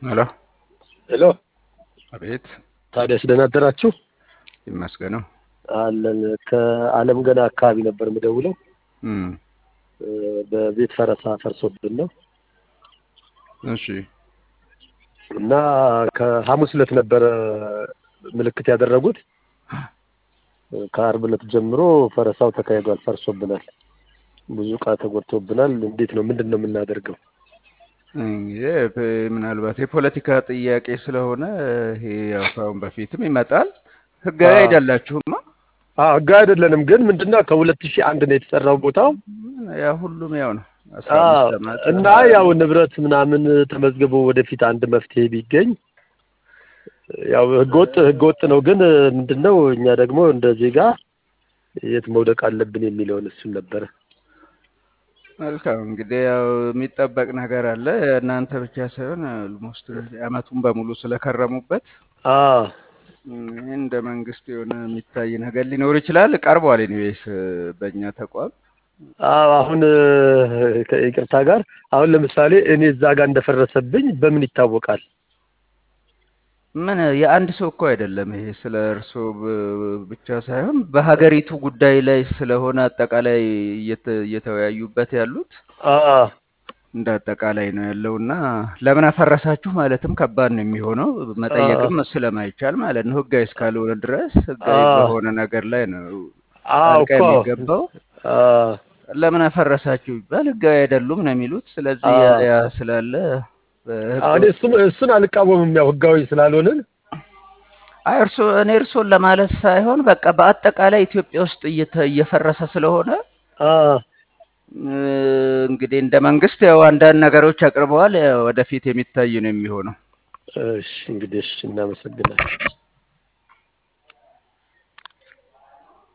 ሄሎ ሄሎ አቤት ታዲያስ ደህና አደራችሁ? ይመስገነው አለን ከአለም ገና አካባቢ ነበር የምደውለው። እም በቤት ፈረሳ ፈርሶብን ነው እሺ እና ከሐሙስ ዕለት ነበረ ምልክት ያደረጉት። ከአርብ ዕለት ጀምሮ ፈረሳው ተካሂዷል፣ ፈርሶብናል። ብዙ ዕቃ ተጎድቶብናል። እንዴት ነው ምንድን ነው የምናደርገው? እንግዲህ ብ- ምናልባት የፖለቲካ ጥያቄ ስለሆነ ይሄ ያው ከአሁን በፊትም ይመጣል። ህጋዊ አዎ። አይደላችሁማ። አዎ ህጋዊ አይደለንም፣ ግን ምንድነው ከሁለት ሺህ አንድ ነው የተሰራው ቦታው ያ ሁሉም ያው ነው። አስራ አዎ፣ አምስት ዓመት እና ያው ንብረት ምናምን ተመዝግቦ ወደፊት አንድ መፍትሄ ቢገኝ ያው ህገወጥ ህገወጥ ነው፣ ግን ምንድነው እኛ ደግሞ እንደ ዜጋ የት መውደቅ አለብን የሚለውን እሱን ነበረ። መልካም እንግዲህ ያው የሚጠበቅ ነገር አለ። እናንተ ብቻ ሳይሆን ኦልሞስት አመቱን በሙሉ ስለከረሙበት አዎ ይህ እንደ መንግስት የሆነ የሚታይ ነገር ሊኖር ይችላል። ቀርቧል። ኢኒዌይስ በእኛ ተቋም አዎ አሁን ከይቅርታ ጋር አሁን ለምሳሌ እኔ እዛ ጋር እንደፈረሰብኝ በምን ይታወቃል? ምን የአንድ ሰው እኮ አይደለም ይሄ ስለ እርስዎ ብ- ብቻ ሳይሆን በሀገሪቱ ጉዳይ ላይ ስለሆነ አጠቃላይ እየተ- እየተወያዩበት ያሉት አዎ እንደ አጠቃላይ ነው ያለው እና ለምን አፈረሳችሁ ማለትም ከባድ ነው የሚሆነው መጠየቅም ስለማይቻል ማለት ነው። ህጋዊ እስካልሆነ ድረስ ህጋዊ አዎ በሆነ ነገር ላይ ነው አዎ ጣልቃ እኮ የሚገባው። አዎ ለምን አፈረሳችሁ ይባል ህጋዊ አይደሉም ነው የሚሉት። ስለዚህ ያ አዎ ያ ስላለ በህገ አሁን እሱን እሱን አልቃወምም፣ ያው ህጋዊ ስላልሆንን አይ እርሶ እኔ እርሶን ለማለት ሳይሆን በቃ በአጠቃላይ ኢትዮጵያ ውስጥ እየተ- እየፈረሰ ስለሆነ አዎ እ፣ እንግዲህ እንደ መንግስት ያው አንዳንድ ነገሮች አቅርበዋል። ያው ወደፊት የሚታይ ነው የሚሆነው። እሺ እንግዲህ እሺ እናመሰግናለን።